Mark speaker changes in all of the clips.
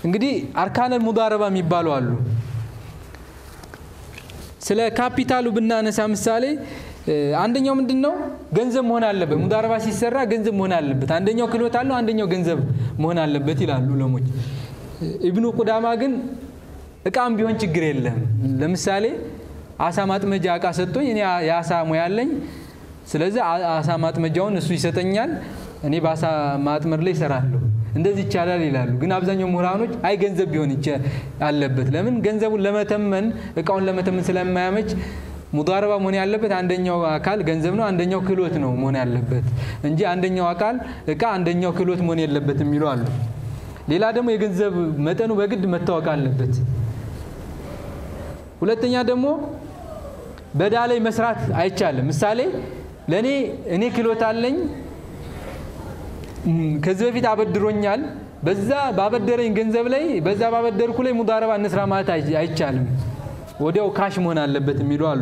Speaker 1: እንግዲህ አርካነል ሙዳረባ የሚባሉ አሉ። ስለ ካፒታሉ ብናነሳ ምሳሌ አንደኛው ምንድን ነው? ገንዘብ መሆን አለበት። ሙዳረባ ሲሰራ ገንዘብ መሆን አለበት። አንደኛው ክህሎት አለው፣ አንደኛው ገንዘብ መሆን አለበት ይላሉ ዑለሞች። ኢብኑ ቁዳማ ግን እቃም ቢሆን ችግር የለም። ለምሳሌ አሳ ማጥመጃ እቃ ሰጥቶኝ እኔ የአሳ ሙያ አለኝ፣ ስለዚህ አሳ ማጥመጃውን እሱ ይሰጠኛል፣ እኔ በአሳ ማጥመድ ላይ ይሰራለሁ። እንደዚህ ይቻላል ይላሉ። ግን አብዛኛው ምሁራኖች አይ ገንዘብ ቢሆን አለበት። ለምን ገንዘቡን ለመተመን እቃውን ለመተመን ስለማያመች ሙዳረባ መሆን ያለበት አንደኛው አካል ገንዘብ ነው፣ አንደኛው ክህሎት ነው መሆን ያለበት እንጂ አንደኛው አካል እቃ፣ አንደኛው ክህሎት መሆን የለበት የሚሉ አሉ። ሌላ ደግሞ የገንዘብ መጠኑ በግድ መታወቅ አለበት። ሁለተኛ ደግሞ በዳ ላይ መስራት አይቻልም። ምሳሌ ለእኔ እኔ ክህሎት አለኝ ከዚህ በፊት አበድሮኛል። በዛ ባበደረኝ ገንዘብ ላይ በዛ ባበደርኩ ላይ ሙዳረባ እንስራ ማለት አይቻልም። ወዲያው ካሽ መሆን አለበት የሚሉ አሉ።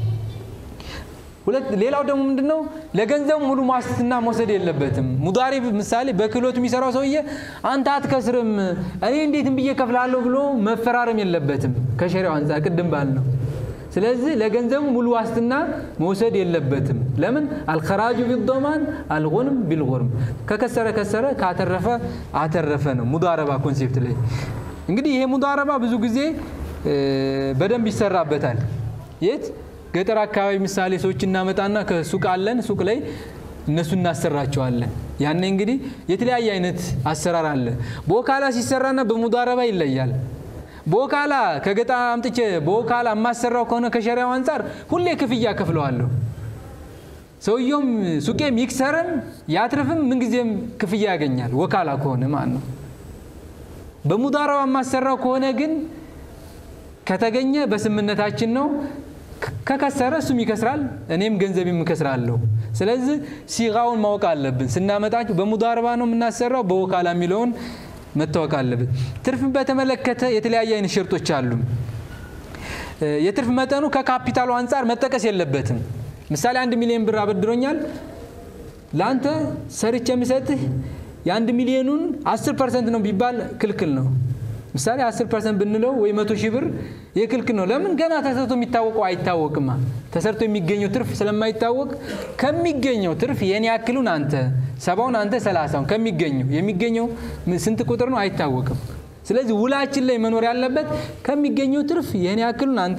Speaker 1: ሁለት ሌላው ደግሞ ምንድነው ለገንዘቡ ሙሉ ዋስትና መውሰድ የለበትም። ሙዳሪብ ምሳሌ በክህሎት የሚሰራው ሰውዬ አንተ አትከስርም፣ እኔ እንዴትም ብዬ ከፍላለሁ ብሎ መፈራረም የለበትም ከሸሪያው አንጻር ቅድም ባል ነው። ስለዚህ ለገንዘቡ ሙሉ ዋስትና መውሰድ የለበትም። ለምን አልኸራጁ ቢዶማን አልጎንም ቢልጎርም ከከሰረ ከሰረ ካተረፈ አተረፈ ነው ሙዳረባ ኮንሴፕት ላይ እንግዲህ ይሄ ሙዳረባ ብዙ ጊዜ በደንብ ይሰራበታል። የት ገጠር አካባቢ ምሳሌ ሰዎች እናመጣና ከሱቅ አለን ሱቅ ላይ እነሱ እናሰራቸዋለን። ያኔ እንግዲህ የተለያየ አይነት አሰራር አለ። በወካላ ሲሰራና በሙዳረባ ይለያል። በወካላ ከገጠር አምጥቼ በወካላ የማሰራው ከሆነ ከሸሪያው አንጻር ሁሌ ክፍያ ከፍለዋለሁ። ሰውየውም ሱቄም ይክሰርም ያትርፍም ምንጊዜም ክፍያ ያገኛል። ወካላ ከሆነ ማለት ነው። በሙዳረባ የማሰራው ከሆነ ግን ከተገኘ በስምነታችን ነው። ከከሰረ እሱም ይከስራል፣ እኔም ገንዘቤም እከስራለሁ። ስለዚህ ሲጋውን ማወቅ አለብን። ስናመጣቸው በሙዳረባ ነው የምናሰራው በወካላ የሚለውን መታወቅ አለብን። ትርፍን በተመለከተ የተለያየ አይነት ሸርጦች አሉ። የትርፍ መጠኑ ከካፒታሉ አንጻር መጠቀስ የለበትም። ምሳሌ አንድ ሚሊዮን ብር አበድሮኛል። ለአንተ ሰርቼ የምሰጥህ የአንድ ሚሊዮኑን አስር ፐርሰንት ነው ቢባል ክልክል ነው። ምሳሌ አስር ፐርሰንት ብንለው ወይ መቶ ሺህ ብር የክልክል ነው። ለምን ገና ተሰርቶ የሚታወቀው አይታወቅማ። ተሰርቶ የሚገኘው ትርፍ ስለማይታወቅ ከሚገኘው ትርፍ የኔ ያክሉን አንተ ሰባውን አንተ ሰላሳውን ከሚገኘው የሚገኘው ስንት ቁጥር ነው አይታወቅም። ስለዚህ ውላችን ላይ መኖር ያለበት ከሚገኘው ትርፍ የኔ ያክሉን አንተ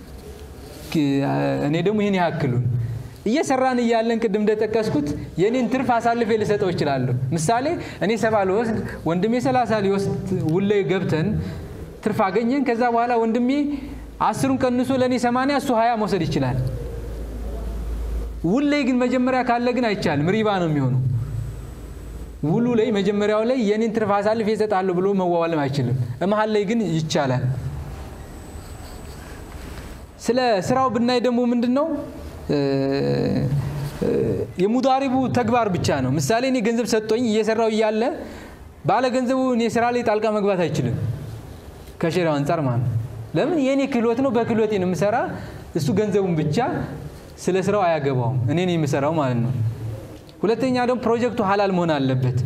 Speaker 1: እኔ ደግሞ ይህን ያክሉን እየሰራን እያለን ቅድም እንደጠቀስኩት የኔን ትርፍ አሳልፌ ልሰጠው እችላለሁ። ምሳሌ እኔ ሰባ ልወስድ ወንድሜ ሰላሳ ሊወስድ ውሌ ገብተን ትርፍ አገኘን። ከዛ በኋላ ወንድሜ አስሩን ቀንሶ ለእኔ ሰማንያ እሱ ሀያ መውሰድ ይችላል። ውል ላይ ግን መጀመሪያ ካለ ግን አይቻልም፣ ሪባ ነው የሚሆነው። ውሉ ላይ መጀመሪያው ላይ የኔን ትርፍ አሳልፌ እሰጣለሁ ብሎ መዋዋልም አይችልም። መሀል ላይ ግን ይቻላል። ስለ ስራው ብናይ ደግሞ ምንድን ነው የሙዳሪቡ ተግባር ብቻ ነው። ምሳሌ እኔ ገንዘብ ሰጥቶኝ እየሰራው እያለ ባለ ገንዘቡ እኔ ስራ ላይ ጣልቃ መግባት አይችልም ከሸሪያው አንጻር ማለት ነው። ለምን የእኔ ክህሎት ነው፣ በክህሎቴ ነው የምሰራ። እሱ ገንዘቡን ብቻ ስለ ስራው አያገባውም፣ እኔ ነው የምሰራው ማለት ነው። ሁለተኛ ደግሞ ፕሮጀክቱ ሀላል መሆን አለበት።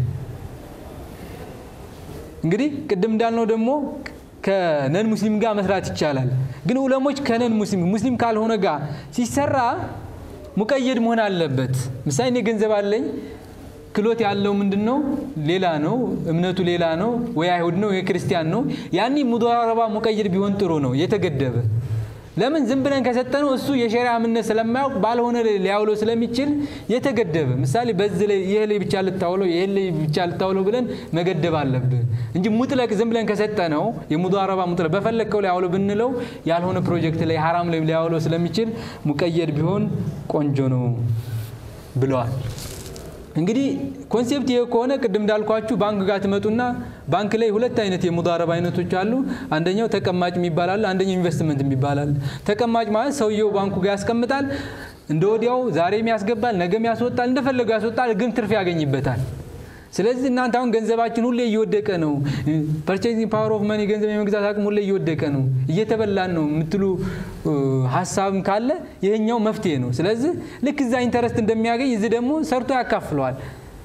Speaker 1: እንግዲህ ቅድም እንዳልነው ደግሞ ከነን ሙስሊም ጋር መስራት ይቻላል። ግን ዑለሞች ከነን ሙስሊም ሙስሊም ካልሆነ ጋር ሲሰራ ሙቀየድ መሆን አለበት። ምሳሌ እኔ ገንዘብ አለኝ ክሎት ያለው ምንድን ነው ሌላ ነው፣ እምነቱ ሌላ ነው፣ ወይ አይሁድ ነው፣ ወይ ክርስቲያን ነው። ያኔ ሙዳረባ ሙቀየድ ቢሆን ጥሩ ነው፣ የተገደበ ለምን ዝም ብለን ከሰጠነው እሱ የሸሪያ እምነት ስለማያውቅ ባልሆነ ሊያውለው ስለሚችል የተገደበ ምሳሌ በዚህ ላይ ይህ ላይ ብቻ ልታውለው ይህ ላይ ብቻ ልታውለው ብለን መገደብ አለብን እንጂ ሙጥለቅ ዝም ብለን ከሰጠነው የሙዳረባ ሙጥለቅ በፈለግከው ላይ አውለው ብንለው ያልሆነ ፕሮጀክት ላይ ሀራም ላይ ሊያውለው ስለሚችል ሙቀየድ ቢሆን ቆንጆ ነው ብለዋል። እንግዲህ ኮንሴፕት ይሄ ከሆነ ቅድም እንዳልኳችሁ ባንክ ጋር ትመጡና ባንክ ላይ ሁለት አይነት የሙዳረባ አይነቶች አሉ። አንደኛው ተቀማጭ የሚባል አለ፣ አንደኛው ኢንቨስትመንት የሚባል አለ። ተቀማጭ ማለት ሰውየው ባንኩ ጋር ያስቀምጣል፣ እንደ ወዲያው ዛሬም ያስገባል፣ ነገም ያስወጣል፣ እንደፈለገው ያስወጣል፣ ግን ትርፍ ያገኝበታል። ስለዚህ እናንተ አሁን ገንዘባችን ሁሌ እየወደቀ ነው፣ ፐርቼዚንግ ፓወር ኦፍ መኒ ገንዘብ የመግዛት አቅም ሁሌ እየወደቀ ነው፣ እየተበላን ነው የምትሉ ሀሳብም ካለ ይህኛው መፍትሄ ነው። ስለዚህ ልክ እዛ ኢንተረስት እንደሚያገኝ እዚህ ደግሞ ሰርቶ ያካፍለዋል።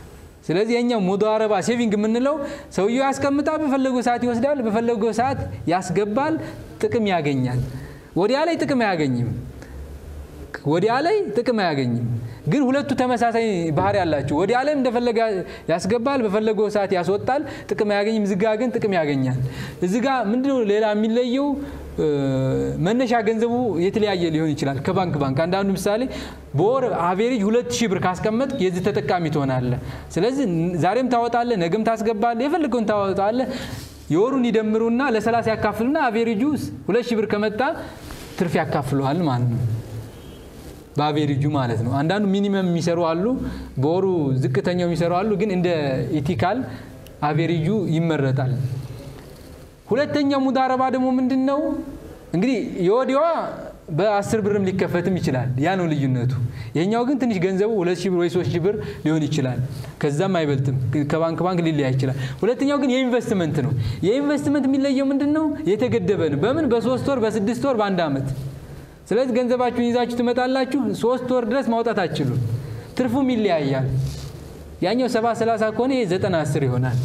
Speaker 1: ስለዚህ የኛው ሙዳረባ ሴቪንግ የምንለው ሰውየው ያስቀምጣ፣ በፈለገው ሰዓት ይወስዳል፣ በፈለገው ሰዓት ያስገባል፣ ጥቅም ያገኛል። ወዲያ ላይ ጥቅም አያገኝም። ወዲያ ላይ ጥቅም አያገኝም። ግን ሁለቱ ተመሳሳይ ባህሪ ያላቸው ወዲያ ላይም እንደፈለገ ያስገባል፣ በፈለገው ሰዓት ያስወጣል፣ ጥቅም አያገኝም። እዚጋ ግን ጥቅም ያገኛል። እዚጋ ምንድነው ሌላ የሚለየው? መነሻ ገንዘቡ የተለያየ ሊሆን ይችላል ከባንክ ባንክ። አንዳንዱ ምሳሌ በወር አቬሬጅ ሁለት ሺህ ብር ካስቀመጥ የዚህ ተጠቃሚ ትሆናለህ። ስለዚህ ዛሬም ታወጣለህ፣ ነገም ታስገባለህ፣ የፈለገውን ታወጣለህ። የወሩን ይደምሩና ለሰላሳ ያካፍሉና አቬሬጁ ሁለት ሺህ ብር ከመጣ ትርፍ ያካፍለዋል ማለት ነው። በአቬሬጁ ማለት ነው። አንዳንዱ ሚኒመም የሚሰሩ አሉ፣ በወሩ ዝቅተኛው የሚሰሩ አሉ። ግን እንደ ኢቲካል አቬሬጁ ይመረጣል። ሁለተኛው ሙዳረባ ደግሞ ምንድን ነው? እንግዲህ የወዲዋ በአስር ብርም ሊከፈትም ይችላል። ያ ነው ልዩነቱ። ይሄኛው ግን ትንሽ ገንዘቡ ሁለት ሺህ ብር ወይ ሶስት ሺህ ብር ሊሆን ይችላል። ከዛም አይበልጥም። ከባንክ ባንክ ሊለያ ይችላል። ሁለተኛው ግን የኢንቨስትመንት ነው። የኢንቨስትመንት የሚለየው ምንድን ነው? የተገደበ ነው። በምን? በሶስት ወር፣ በስድስት ወር፣ በአንድ ዓመት ስለዚህ ገንዘባችሁን ይዛችሁ ትመጣላችሁ። ሶስት ወር ድረስ ማውጣት አትችሉም። ትርፉም ይለያያል። ያኛው ሰባ ሰላሳ ከሆነ ይሄ ዘጠና አስር ይሆናል።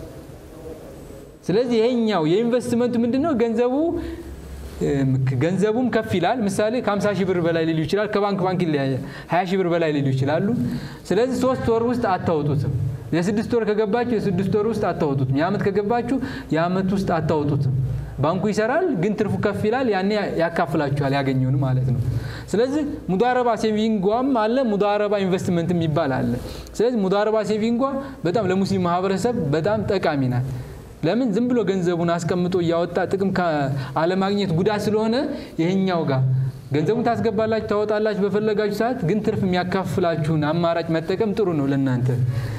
Speaker 1: ስለዚህ ይሄኛው የኢንቨስትመንቱ ምንድን ነው? ገንዘቡ ገንዘቡም ከፍ ይላል። ምሳሌ ከ50 ሺህ ብር በላይ ሊሉ ይችላል። ከባንክ ባንክ ይለያያል። 20 ሺህ ብር በላይ ሊሉ ይችላሉ። ስለዚህ ሶስት ወር ውስጥ አታወጡትም። የስድስት ወር ከገባችሁ የስድስት ወር ውስጥ አታወጡትም። የዓመት ከገባችሁ የዓመት ውስጥ አታወጡትም። ባንኩ ይሰራል፣ ግን ትርፉ ከፍ ይላል። ያኔ ያካፍላችኋል ያገኘውን ማለት ነው። ስለዚህ ሙዳረባ ሴቪንጓም አለ፣ ሙዳረባ ኢንቨስትመንትም ይባል አለ። ስለዚህ ሙዳረባ ሴቪንጓ በጣም ለሙስሊም ማህበረሰብ በጣም ጠቃሚ ናት። ለምን ዝም ብሎ ገንዘቡን አስቀምጦ እያወጣ ጥቅም አለማግኘት ጉዳት ስለሆነ ይህኛው ጋር ገንዘቡን ታስገባላችሁ፣ ታወጣላችሁ በፈለጋችሁ ሰዓት። ግን ትርፍ የሚያካፍላችሁን አማራጭ መጠቀም ጥሩ ነው ለእናንተ።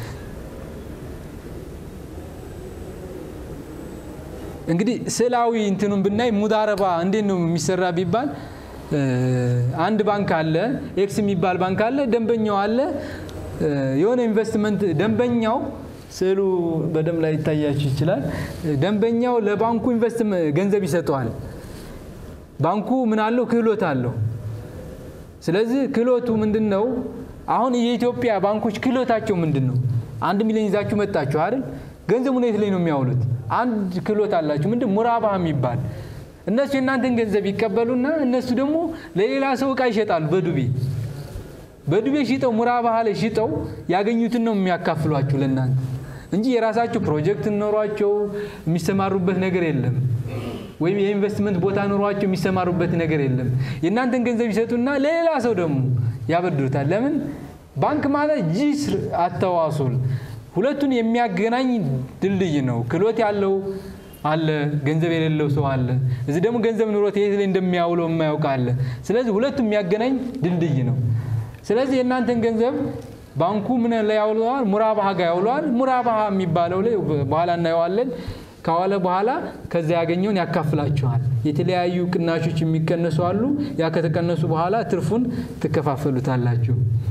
Speaker 1: እንግዲህ ስዕላዊ እንትኑን ብናይ ሙዳረባ እንዴት ነው የሚሰራ ቢባል አንድ ባንክ አለ፣ ኤክስ የሚባል ባንክ አለ፣ ደንበኛው አለ። የሆነ ኢንቨስትመንት ደንበኛው ስዕሉ በደንብ ላይ ይታያችሁ ይችላል። ደንበኛው ለባንኩ ኢንቨስት ገንዘብ ይሰጠዋል። ባንኩ ምን አለው? ክህሎት አለው። ስለዚህ ክህሎቱ ምንድን ነው? አሁን የኢትዮጵያ ባንኮች ክህሎታቸው ምንድን ነው? አንድ ሚሊዮን ይዛችሁ መጣችሁ አይደል? ገንዘቡን የት ላይ ነው የሚያውሉት? አንድ ክህሎት አላችሁ። ምንድን ሙራባህ የሚባል እነሱ የእናንተን ገንዘብ ይቀበሉና እነሱ ደግሞ ለሌላ ሰው እቃ ይሸጣሉ በዱቤ በዱቤ ሽጠው ሙራባህ ላይ ሽጠው ያገኙትን ነው የሚያካፍሏችሁ ለእናንተ እንጂ የራሳቸው ፕሮጀክት ኖሯቸው የሚሰማሩበት ነገር የለም። ወይም የኢንቨስትመንት ቦታ ኖሯቸው የሚሰማሩበት ነገር የለም። የእናንተን ገንዘብ ይሰጡና ለሌላ ሰው ደግሞ ያበድሩታል። ለምን? ባንክ ማለት ጂስር አተዋሱል ሁለቱን የሚያገናኝ ድልድይ ነው። ክህሎት ያለው አለ፣ ገንዘብ የሌለው ሰው አለ። እዚህ ደግሞ ገንዘብ ኑሮት የት ላይ እንደሚያውለው የማያውቅ አለ። ስለዚህ ሁለቱም የሚያገናኝ ድልድይ ነው። ስለዚህ የእናንተን ገንዘብ ባንኩ ምን ላይ ያውለዋል? ሙራባሃ ጋር ያውለዋል። ሙራባሃ የሚባለው ላይ በኋላ እናየዋለን። ከዋለ በኋላ ከዛ ያገኘውን ያካፍላችኋል። የተለያዩ ቅናሾች የሚቀነሱ አሉ። ያ ከተቀነሱ በኋላ ትርፉን ትከፋፈሉታላችሁ።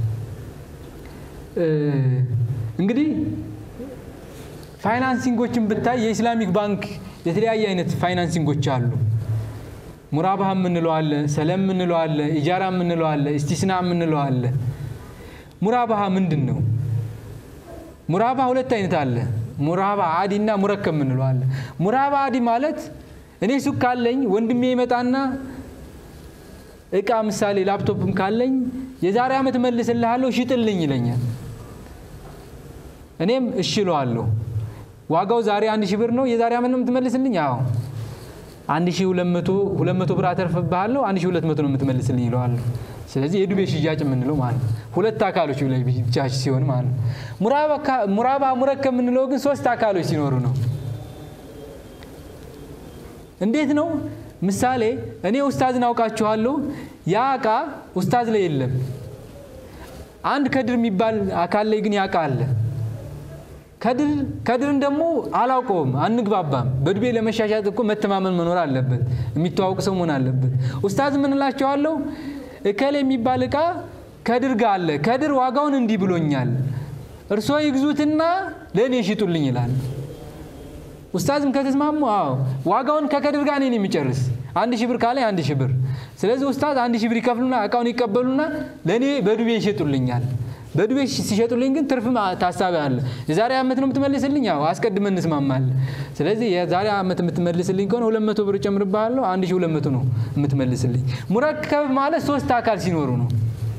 Speaker 1: እንግዲህ ፋይናንሲንጎችን ብታይ የኢስላሚክ ባንክ የተለያየ አይነት ፋይናንሲንጎች አሉ። ሙራባህ የምንለው አለ፣ ሰለም የምንለው አለ፣ ኢጃራ የምንለው አለ፣ እስቲስና የምንለው አለ። ሙራባህ ምንድን ነው? ሙራባህ ሁለት አይነት አለ። ሙራባ አዲ እና ሙረከብ የምንለው አለ። ሙራባ አዲ ማለት እኔ ሱቅ ካለኝ ወንድሜ ይመጣና እቃ ምሳሌ ላፕቶፕም ካለኝ የዛሬ ዓመት መልስልሃለሁ ሽጥልኝ ይለኛል። እኔም እሺ እለዋለሁ። ዋጋው ዛሬ አንድ ሺህ ብር ነው። የዛሬ ዓመት ነው የምትመልስልኝ? አዎ አንድ ሺህ ሁለት መቶ ሁለት መቶ ብር አተርፍብሃለሁ። አንድ ሺህ ሁለት መቶ ነው የምትመልስልኝ ይለዋለሁ። ስለዚህ የዱቤ ሽያጭ የምንለው ማለት ነው። ሁለት አካሎች ላይ ብቻ ሲሆን ማለት ነው። ሙራባ ሙረከብ የምንለው ግን ሶስት አካሎች ሲኖሩ ነው። እንዴት ነው? ምሳሌ እኔ ኡስታዝን አውቃችኋለሁ። ያ እቃ ኡስታዝ ላይ የለም። አንድ ከድር የሚባል አካል ላይ ግን ያ እቃ አለ። ከድር ከድርን ደግሞ አላውቀውም፣ አንግባባም። በዱቤ ለመሻሻጥ እኮ መተማመን መኖር አለበት። የሚተዋውቅ ሰው መሆን አለበት። ኡስታዝ ምን እላቸዋለሁ? እከሌ የሚባል እቃ ከድር ጋር አለ። ከድር ዋጋውን እንዲህ ብሎኛል፣ እርስዎ ይግዙትና ለእኔ ሽጡልኝ ይላል። ኡስታዝም ከተስማሙ አዎ ዋጋውን ከከድር ጋር እኔን የሚጨርስ አንድ ሺህ ብር ካለ አንድ ሺህ ብር። ስለዚህ ኡስታዝ አንድ ሺህ ብር ይከፍሉና እቃውን ይቀበሉና ለእኔ በዱቤ ይሸጡልኛል። በዱቤ ሲሸጡልኝ ግን ትርፍ ታሳቢ አለ። የዛሬ ዓመት ነው የምትመልስልኝ? ያው አስቀድመን እንስማማለን። ስለዚህ የዛሬ ዓመት የምትመልስልኝ ከሆነ ሁለት መቶ ብር ጨምርብሃለሁ፣ አንድ ሺህ ሁለት መቶ ነው የምትመልስልኝ። ሙረከብ ማለት ሶስት አካል ሲኖሩ ነው።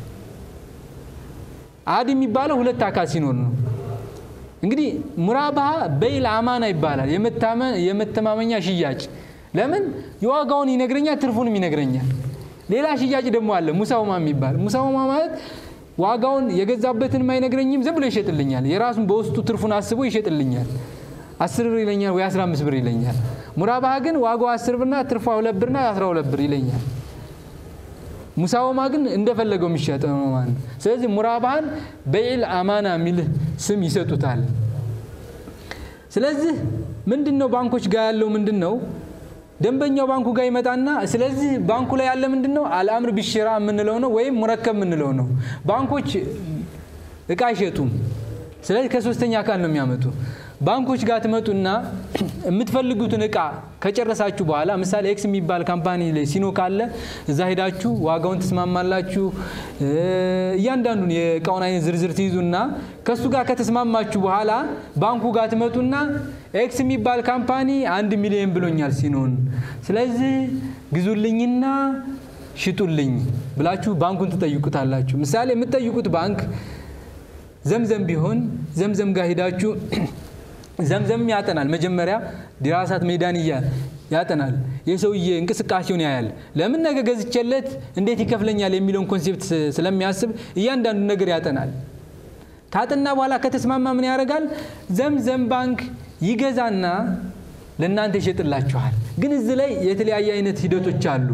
Speaker 1: አድ የሚባለው ሁለት አካል ሲኖር ነው። እንግዲህ ሙራባሃ በይል አማና ይባላል። የመተማመኛ ሽያጭ። ለምን የዋጋውን ይነግረኛል፣ ትርፉንም ይነግረኛል። ሌላ ሽያጭ ደግሞ አለ ሙሳውማ የሚባል ሙሳውማ ማለት ዋጋውን የገዛበትንም አይነግረኝም፣ ዝም ብሎ ይሸጥልኛል። የራሱን በውስጡ ትርፉን አስቦ ይሸጥልኛል። አስር ብር ይለኛል ወይ አስራ አምስት ብር ይለኛል። ሙራባሃ ግን ዋጋው አስር ብርና ትርፏ ሁለት ብርና አስራ ሁለት ብር ይለኛል። ሙሳወማ ግን እንደፈለገው የሚሸጥ ነው ማለት ነው። ስለዚህ ሙራባሃን በይል አማና የሚል ስም ይሰጡታል። ስለዚህ ምንድን ነው ባንኮች ጋር ያለው ምንድን ነው? ደንበኛው ባንኩ ጋር ይመጣና ስለዚህ ባንኩ ላይ ያለ ምንድን ነው አልአምር ቢሽራ የምንለው ነው ወይም ሙረከብ የምንለው ነው። ባንኮች እቃ አይሸጡም። ስለዚህ ከሶስተኛ አካል ነው የሚያመጡ። ባንኮች ጋር ትመጡና የምትፈልጉትን እቃ ከጨረሳችሁ በኋላ ምሳሌ ኤክስ የሚባል ካምፓኒ ላይ ሲኖ ካለ እዛ ሄዳችሁ ዋጋውን ትስማማላችሁ። እያንዳንዱን የእቃውን አይነት ዝርዝር ትይዙና ከእሱ ጋር ከተስማማችሁ በኋላ ባንኩ ጋር ትመጡና ኤክስ የሚባል ካምፓኒ አንድ ሚሊዮን ብሎኛል ሲኖን፣ ስለዚህ ግዙልኝና ሽጡልኝ ብላችሁ ባንኩን ትጠይቁታላችሁ። ምሳሌ የምትጠይቁት ባንክ ዘምዘም ቢሆን ዘምዘም ጋር ሄዳችሁ ዘምዘም ያጠናል። መጀመሪያ ዲራሳት ሜዳንያ ያጠናል። የሰውዬ እንቅስቃሴውን ያያል። ለምን ነገ ገዝቼለት እንዴት ይከፍለኛል የሚለውን ኮንሴፕት ስለሚያስብ እያንዳንዱ ነገር ያጠናል። ካጠና በኋላ ከተስማማ ምን ያደርጋል? ዘምዘም ባንክ ይገዛና ለእናንተ ይሸጥላችኋል። ግን እዚህ ላይ የተለያየ አይነት ሂደቶች አሉ።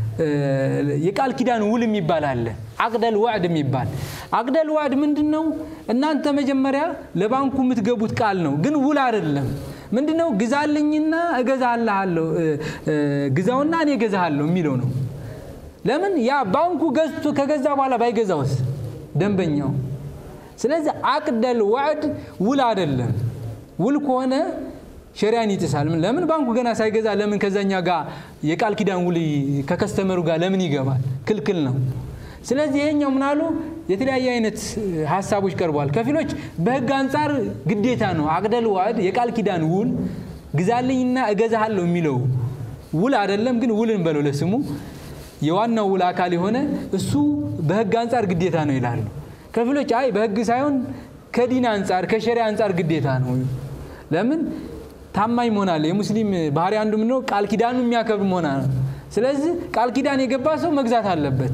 Speaker 1: የቃል ኪዳን ውል የሚባል አለ። አቅደል ዋዕድ የሚባል አቅደል ዋዕድ ምንድን ነው? እናንተ መጀመሪያ ለባንኩ የምትገቡት ቃል ነው፣ ግን ውል አይደለም። ምንድን ነው? ግዛልኝና እገዛልሃለሁ፣ ግዛውና እኔ እገዛሃለሁ የሚለው ነው። ለምን ያ ባንኩ ገዝቶ ከገዛ በኋላ ባይገዛውስ ደንበኛው። ስለዚህ አቅደል ዋዕድ ውል አይደለም። ውል ከሆነ ሸሪያን ይጥሳል። ለምን ባንኩ ገና ሳይገዛ ለምን ከዛኛ ጋር የቃል ኪዳን ውል ከከስተመሩ ጋር ለምን ይገባል? ክልክል ነው። ስለዚህ ይሄኛው ምናሉ የተለያየ አይነት ሀሳቦች ቀርቧል። ከፊሎች በህግ አንጻር ግዴታ ነው። አቅደል ዋዕድ የቃል ኪዳን ውል ግዛልኝና እገዛሃለሁ የሚለው ውል አይደለም፣ ግን ውልን በለው ለስሙ የዋናው ውል አካል የሆነ እሱ በህግ አንጻር ግዴታ ነው ይላሉ። ከፊሎች አይ በህግ ሳይሆን ከዲን አንጻር ከሸሪያ አንጻር ግዴታ ነው። ለምን ታማኝ መሆን አለ። የሙስሊም ባህሪ አንዱ ምንድነው? ቃል ኪዳኑ የሚያከብር መሆን አለ። ስለዚህ ቃል ኪዳን የገባ ሰው መግዛት አለበት።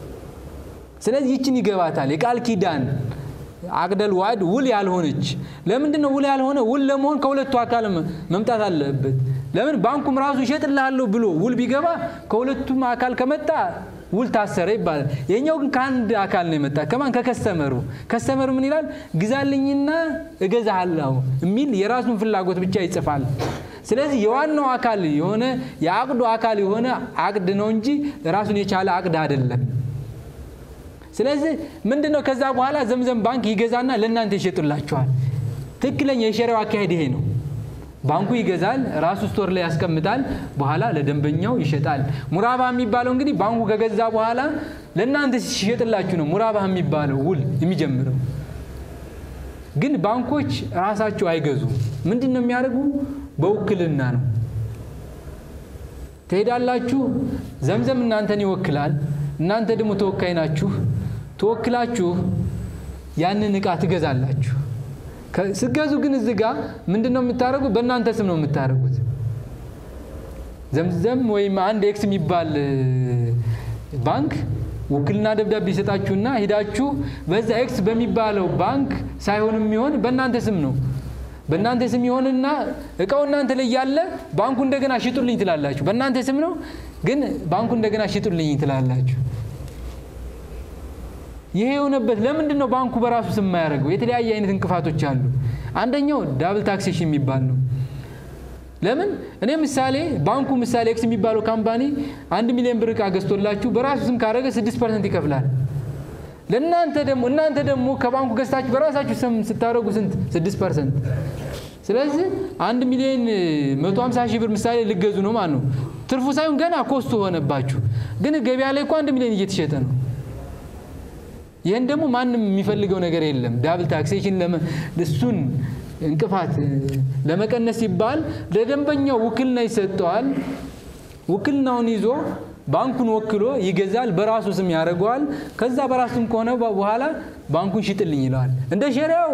Speaker 1: ስለዚህ ይችን ይገባታል። የቃል ኪዳን አቅደል ዋዕድ ውል ያልሆነች ለምንድን ነው ውል ያልሆነ? ውል ለመሆን ከሁለቱ አካል መምጣት አለበት። ለምን ባንኩም ራሱ ይሸጥልሃለሁ ብሎ ውል ቢገባ ከሁለቱም አካል ከመጣ ውል ታሰረ ይባላል። የኛው ግን ከአንድ አካል ነው የመጣ ከማን ከከስተመሩ። ከስተመሩ ምን ይላል? ግዛልኝና እገዛሃለሁ የሚል የራሱን ፍላጎት ብቻ ይጽፋል። ስለዚህ የዋናው አካል የሆነ የአቅዱ አካል የሆነ አቅድ ነው እንጂ ራሱን የቻለ አቅድ አይደለም። ስለዚህ ምንድን ነው ከዛ በኋላ ዘምዘም ባንክ ይገዛና ለእናንተ ይሸጡላችኋል። ትክክለኛ የሸሪያው አካሄድ ይሄ ነው። ባንኩ ይገዛል፣ ራሱ ስቶር ላይ ያስቀምጣል፣ በኋላ ለደንበኛው ይሸጣል። ሙራባህ የሚባለው እንግዲህ ባንኩ ከገዛ በኋላ ለእናንተ ሲሸጥላችሁ ነው ሙራባህ የሚባለው ውል የሚጀምረው። ግን ባንኮች ራሳቸው አይገዙም። ምንድን ነው የሚያደርጉ? በውክልና ነው። ትሄዳላችሁ፣ ዘምዘም እናንተን ይወክላል፣ እናንተ ደግሞ ተወካይ ናችሁ። ተወክላችሁ ያንን እቃ ትገዛላችሁ። ስገዙ ግን እዚህ ጋር ምንድን ነው የምታደርጉት? በእናንተ ስም ነው የምታደርጉት። ዘምዘም ወይም አንድ ኤክስ የሚባል ባንክ ውክልና ደብዳቤ ይሰጣችሁና ሂዳችሁ በዛ ኤክስ በሚባለው ባንክ ሳይሆን የሚሆን በእናንተ ስም ነው። በእናንተ ስም ይሆንና እቃው እናንተ ላይ ያለ ባንኩ እንደገና ሽጡልኝ ትላላችሁ። በእናንተ ስም ነው ግን ባንኩ እንደገና ሽጡልኝ ትላላችሁ። ይሄ የሆነበት ለምንድን ነው? ባንኩ በራሱ ስም የማያደርገው የተለያየ አይነት እንቅፋቶች አሉ። አንደኛው ዳብል ታክሴሽን የሚባል ነው። ለምን እኔ ምሳሌ ባንኩ ምሳሌ ኤክስ የሚባለው ካምፓኒ አንድ ሚሊዮን ብር ዕቃ ገዝቶላችሁ በራሱ ስም ካደረገ ስድስት ፐርሰንት ይከፍላል። ለእናንተ ደግሞ እናንተ ደግሞ ከባንኩ ገዝታችሁ በራሳችሁ ስም ስታደረጉ ስንት? ስድስት ፐርሰንት። ስለዚህ አንድ ሚሊዮን መቶ ሀምሳ ሺህ ብር ምሳሌ ልገዙ ነው ማለት ነው። ትርፉ ሳይሆን ገና ኮስቱ ሆነባችሁ። ግን ገበያ ላይ እኮ አንድ ሚሊዮን እየተሸጠ ነው። ይህን ደግሞ ማንም የሚፈልገው ነገር የለም። ዳብል ታክሴሽን እሱን እንቅፋት ለመቀነስ ሲባል ለደንበኛው ውክልና ይሰጠዋል። ውክልናውን ይዞ ባንኩን ወክሎ ይገዛል፣ በራሱ ስም ያደርገዋል። ከዛ በራሱ ስም ከሆነ በኋላ ባንኩን ሽጥልኝ ይለዋል። እንደ ሸሪያው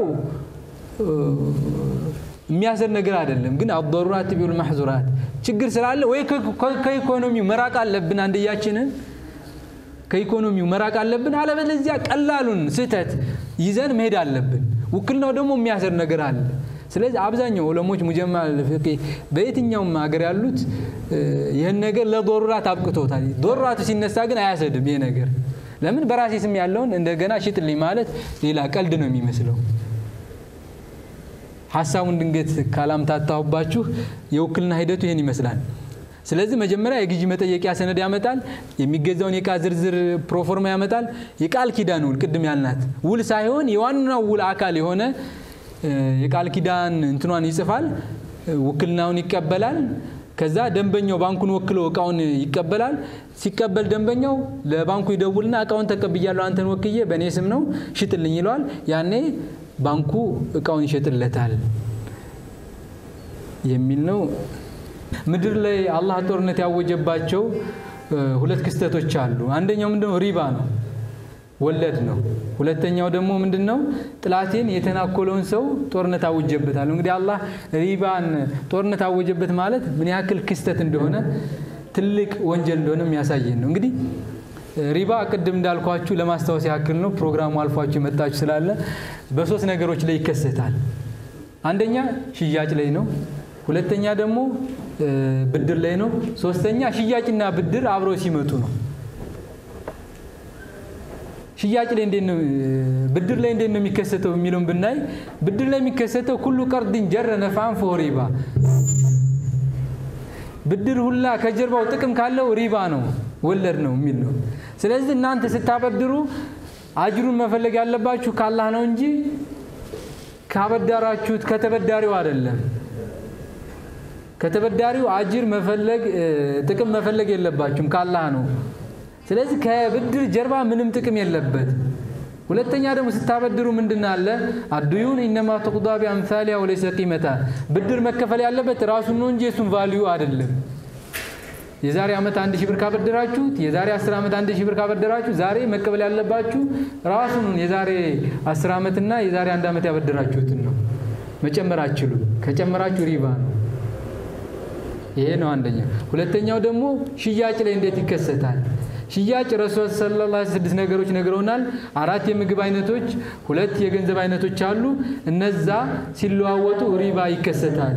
Speaker 1: የሚያሰር ነገር አይደለም። ግን አضሩራት ቢል ማሕዙራት ችግር ስላለ ወይ ከኢኮኖሚው መራቅ አለብን፣ አንድያችንን ከኢኮኖሚው መራቅ አለብን። አለበለዚያ ቀላሉን ስህተት ይዘን መሄድ አለብን። ውክልናው ደግሞ የሚያሰር ነገር አለ። ስለዚህ አብዛኛው ዑለሞች ሙጀማ ፍቂህ በየትኛውም ሀገር ያሉት ይህን ነገር ለዶሩራት አብቅቶታል። ዶሩራቱ ሲነሳ ግን አያሰድም ይሄ ነገር። ለምን በራሴ ስም ያለውን እንደገና ሽጥልኝ ማለት ሌላ ቀልድ ነው የሚመስለው። ሀሳቡን ድንገት ካላምታታሁባችሁ የውክልና ሂደቱ ይህን ይመስላል። ስለዚህ መጀመሪያ የግዢ መጠየቂያ ሰነድ ያመጣል። የሚገዛውን የዕቃ ዝርዝር ፕሮፎርማ ያመጣል። የቃል ኪዳን ውል ቅድም ያልናት ውል ሳይሆን የዋናው ውል አካል የሆነ የቃል ኪዳን እንትኗን ይጽፋል። ውክልናውን ይቀበላል። ከዛ ደንበኛው ባንኩን ወክሎ እቃውን ይቀበላል። ሲቀበል ደንበኛው ለባንኩ ይደውልና እቃውን ተቀብያለሁ፣ አንተን ወክዬ በእኔ ስም ነው ሽጥልኝ ይለዋል። ያኔ ባንኩ እቃውን ይሸጥለታል የሚል ነው። ምድር ላይ አላህ ጦርነት ያወጀባቸው ሁለት ክስተቶች አሉ። አንደኛው ምንድነው? ሪባ ነው፣ ወለድ ነው። ሁለተኛው ደግሞ ምንድን ነው? ጥላቴን የተናኮለውን ሰው ጦርነት አውጀበታል። እንግዲህ አላህ ሪባን ጦርነት አወጀበት ማለት ምን ያክል ክስተት እንደሆነ ትልቅ ወንጀል እንደሆነ የሚያሳየን ነው። እንግዲህ ሪባ ቅድም እንዳልኳችሁ ለማስታወስ ያክል ነው። ፕሮግራሙ አልፏችሁ የመጣችሁ ስላለ በሶስት ነገሮች ላይ ይከሰታል። አንደኛ ሽያጭ ላይ ነው። ሁለተኛ ደግሞ ብድር ላይ ነው። ሶስተኛ ሽያጭና ብድር አብረው ሲመጡ ነው። ሽያጭ ላይ እንዴት ነው ብድር ላይ እንዴት ነው የሚከሰተው የሚለውን ብናይ ብድር ላይ የሚከሰተው ኩሉ ቀርድን ጀረ ነፋን ፈሆ ሪባ ብድር ሁላ ከጀርባው ጥቅም ካለው ሪባ ነው ወለድ ነው የሚል ነው። ስለዚህ እናንተ ስታበድሩ አጅሩን መፈለግ ያለባችሁ ካላህ ነው እንጂ ካበዳራችሁት ከተበዳሪው አይደለም። ከተበዳሪው አጅር መፈለግ ጥቅም መፈለግ የለባችሁም ካላህ ነው። ስለዚህ ከብድር ጀርባ ምንም ጥቅም የለበት። ሁለተኛ ደግሞ ስታበድሩ ምንድን አለ አዱዩን ኢነማ ተቁዳ ቢአምሳሊያ ወለይሰ ቂመታ ብድር መከፈል ያለበት ራሱን ነው እንጂ የሱን ቫልዩ አይደለም። የዛሬ ዓመት አንድ ሺህ ብር ካበደራችሁት የዛሬ አስር ዓመት አንድ ሺህ ብር ካበደራችሁ ዛሬ መቀበል ያለባችሁ ራሱን የዛሬ አስር ዓመትና የዛሬ አንድ ዓመት ያበደራችሁትን ነው። መጨመር አትችሉም። ከጨመራችሁ ሪባ ነው። ይሄ ነው አንደኛው። ሁለተኛው ደግሞ ሽያጭ ላይ እንዴት ይከሰታል? ሽያጭ ረሱል ሰለላሁ ዐለይሂ ስድስት ነገሮች ነግረውናል። አራት የምግብ አይነቶች፣ ሁለት የገንዘብ አይነቶች አሉ። እነዛ ሲለዋወጡ ሪባ ይከሰታል።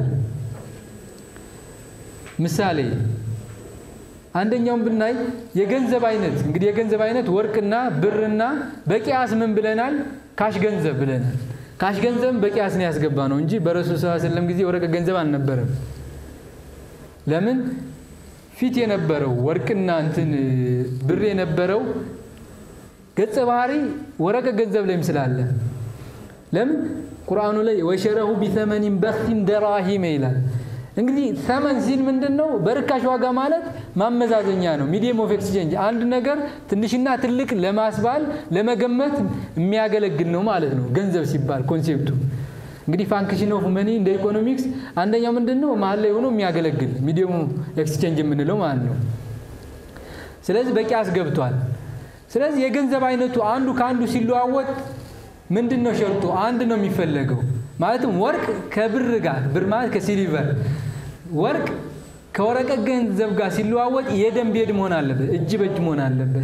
Speaker 1: ምሳሌ አንደኛውን ብናይ የገንዘብ አይነት እንግዲህ የገንዘብ አይነት ወርቅና ብርና በቂያስ ምን ብለናል? ካሽ ገንዘብ ብለናል። ካሽ ገንዘብ በቂያስ ነው ያስገባ ነው እንጂ በረሱል ሰለላሁ ዐለይሂ ወሰለም ጊዜ ወረቀት ገንዘብ አልነበረም። ለምን ፊት የነበረው ወርቅና እንትን ብር የነበረው ገጸ ባህሪ ወረቀት ገንዘብ ላይም ስላለ ለምን ቁርአኑ ላይ ወሸረሁ ቢተመኒን በክቲን ደራሂመ ይላል። እንግዲህ ተመን ሲል ምንድን ነው? በርካሽ ዋጋ ማለት ማመዛዘኛ ነው። ሚዲየም ኦፍ ኤክስቼንጅ አንድ ነገር ትንሽና ትልቅ ለማስባል ለመገመት የሚያገለግል ነው ማለት ነው። ገንዘብ ሲባል ኮንሴፕቱ እንግዲህ ፋንክሽን ኦፍ መኒ እንደ ኢኮኖሚክስ አንደኛው ምንድን ነው? መሀል ላይ ሆኖ የሚያገለግል ሚዲየም ኤክስቼንጅ የምንለው ማለት ነው። ስለዚህ በቂያስ ገብቷል። ስለዚህ የገንዘብ አይነቱ አንዱ ከአንዱ ሲለዋወጥ ምንድን ነው ሸርጡ? አንድ ነው የሚፈለገው። ማለትም ወርቅ ከብር ጋር ብር ማለት ከሲሊቨር ወርቅ ከወረቀት ገንዘብ ጋር ሲለዋወጥ የደም ቤድ መሆን አለበት፣ እጅ በእጅ መሆን አለበት።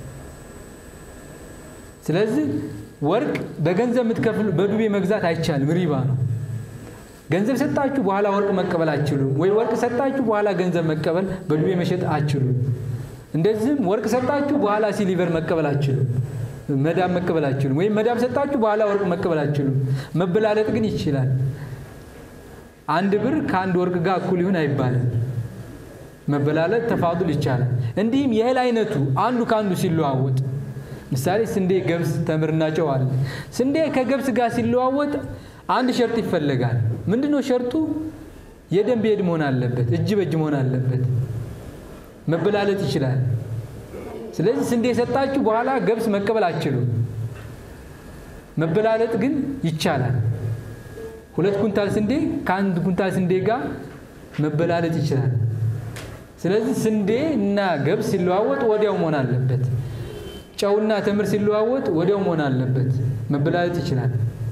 Speaker 1: ስለዚህ ወርቅ በገንዘብ የምትከፍሉ በዱቤ መግዛት አይቻልም፣ ሪባ ነው። ገንዘብ ሰጣችሁ በኋላ ወርቅ መቀበል አትችሉም። ወይ ወርቅ ሰጣችሁ በኋላ ገንዘብ መቀበል በዱቤ መሸጥ አትችሉም። እንደዚህም ወርቅ ሰጣችሁ በኋላ ሲሊቨር መቀበል አትችሉም። መዳብ መቀበል አትችሉም። ወይም መዳብ ሰጣችሁ በኋላ ወርቅ መቀበል አትችሉም። መበላለጥ ግን ይችላል። አንድ ብር ከአንድ ወርቅ ጋር እኩል ይሁን አይባልም። መበላለጥ ተፋዱል ይቻላል። እንዲህም የእህል አይነቱ አንዱ ከአንዱ ሲለዋወጥ ምሳሌ ስንዴ፣ ገብስ፣ ተምርና ጨው አለ። ስንዴ ከገብስ ጋር ሲለዋወጥ አንድ ሸርጥ ይፈለጋል። ምንድን ነው ሸርጡ? የደም ቤድ መሆን አለበት፣ እጅ በእጅ መሆን አለበት። መበላለጥ ይችላል። ስለዚህ ስንዴ የሰጣችሁ በኋላ ገብስ መቀበል አትችሉም። መበላለጥ ግን ይቻላል። ሁለት ኩንታል ስንዴ ከአንድ ኩንታል ስንዴ ጋር መበላለጥ ይችላል። ስለዚህ ስንዴ እና ገብስ ሲለዋወጥ ወዲያው መሆን አለበት። ጨውና ተምር ሲለዋወጥ ወዲያው መሆን አለበት። መበላለጥ ይችላል።